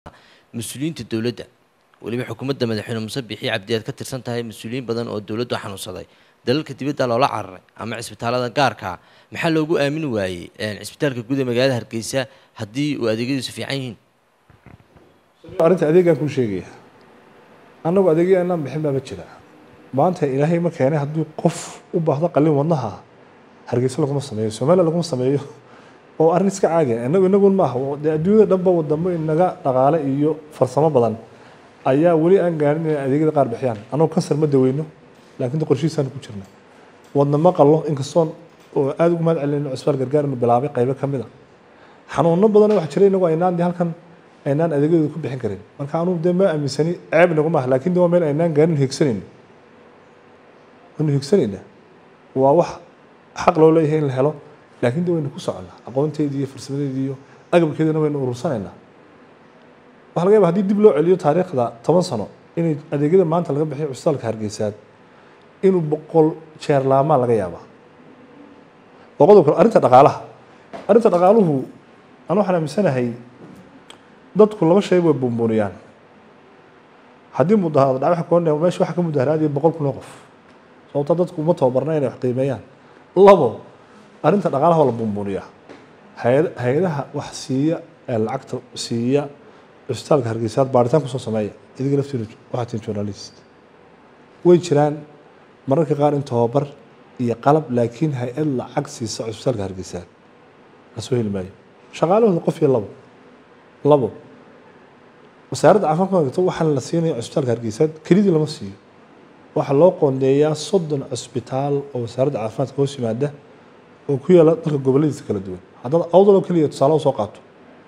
mas-uuliyiinta dowladda weliba xukuumadda madaxweyne muuse bixi cabdi aad ka tirsan tahay mas-uuliyiin badan oo dowladdu xanuunsaday dalalka dibadda loola cararay ama cisbitaalada gaarkaa maxaa loogu aamini waayey cisbitaalka guud ee magaalada hargeysa haddii uu adeegyadiisu fiican yihiin arrinta adeegaan kuu sheegaya annagu adeegya inaan bixin baaba jira maanta ilaahay ma keenay hadduu qof u baahdo qalin wadnaha hargeysa laguma sameeyo soomaaliya laguma sameeyo oo arrin iska caadi ah inagu inagun maaha dee adduunyada dhanba wadamo inaga dhaqaale iyo farsamo badan ayaa weli aan gaarin inay adeegyada qaar bixiyaan annagu kansar ma daweyno laakiin qorshihiisaan ku jirna wadna ma qallo inkastoon oo aada ugu mahad celinayno cusbaal gargaar inu bilaabay qaybo ka mid a xanuuno badan wax jira inagu aynaan dee halkan aynaan adeegyadooda ku bixin karin marka anugu dee ma aaminsani ceeb inagu maaha laakiin de waa meel aynaan gaarin higsanayno waynu higsanayna waa wax xaq loo leeyahay in la helo laakiin de waynu ku soconnaa aqoonteedii iyo farsamadeedii iyo agabkeedina waynu urursanaynaa waxa laga yaba hadii dib loo celiyo taariikhda toban sano inay adeegyada maanta laga bixiyo cusbitaalka hargeysaad inuu boqol jeer laamaa laga yaabaa waa qodob kale arrinta dhaqaalaha arrinta dhaqaaluhu anu waxaan aaminsanahay dadku laba shay way buunbuuniyaan haddii mudaharaad dhac waxa koonaya meesha waxa ka mudaharaadaya boqol kun oo qof sababta dadku uma tababarna inay wax qiimeeyaan labo arrinta dhaqaalaha waa la buunbuuniyaa hay hay-adaha wax siiya ee lacagta siiya cusbitaalka hargeysaad baaritaan kusoo sameeya idiga laftiina waxaa tihin journalist way jiraan mararka qaar in tababar iyo qalab laakiin hay-ad lacag siisa cusbitaalka hargeysaad lasoo heli maayo shaqaalahooda qof iyo labo labo wasaaradda caafimaadka gto waxaan la siinaya cusbitaalka hargeysaad kelidii lama siiyo waxaa loo qoondeeyaa soddon cusbitaal oo wasaaradda caafimaadka hoos yimaada oo ku yaala dalka goboladiisa kala duwan haddaad awdaloo keliya tusaale usoo qaato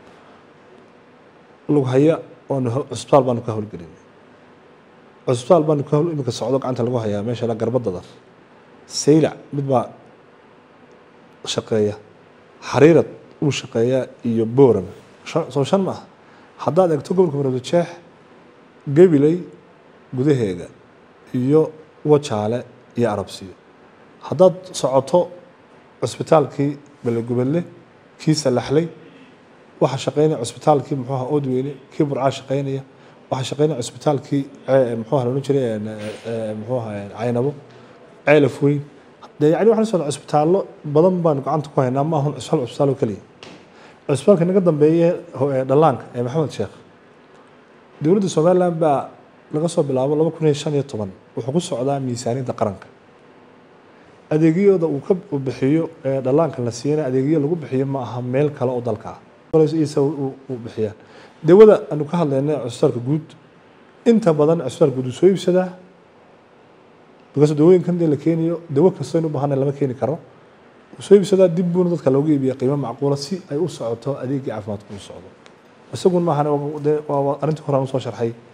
lughaya oonu cusbitaal baanu ka howlgelinay cusbitaal baanu ka imika socdo gacanta lagu hayaa meesha la garbadada saylac mid baa shaqeeya xariirad uu shaqeeyaa iyo booram soo shan ma ah haddaad eegto gobolka maroodi jeex gabiley gudaheega iyo wajaale iyo arabsiyo haddaad socoto cusbitaalkii belegubelle kii salaxley waxaa shaqeynaya cusbitaalkii muxuu aha odweyne kii burcaa shaqeynaya waxaa shaqeynaya cusbitaalkii muxuu aha loodhan jiray muxuu aha caynabo ceelaf weyn dee yani waxaan socda cusbitaallo badan baanu gacanta ku haynaa ma ahun cusbitaal cusbitaal oo keliya cusbitaalka naga dambeeye dhallaanka ee maxamed sheekh dowladda somaliland baa laga soo bilaabo laba kun iyo shan iyo toban wuxuu ku socdaa miisaaniyadda qaranka adeegyada uu ka bixiyo ee dhallaanka la siiyana adeegyo lagu bixiyo ma aha meel kale oo dalka ah isa u bixiyaan dawada aanu ka hadlayna cusbitaalka guud inta badan cusbitaalka guud uu soo iibsadaa because dawooyinkan dee la keenayo dawo kastoo in u baahana lama keeni karo uu soo iibsadaa dib buuna dadka looga iibiya qiimo macquula si ay u socoto adeegii caafimaadka u socdo isagun maahan dee waa arrintii hore aan usoo sharxay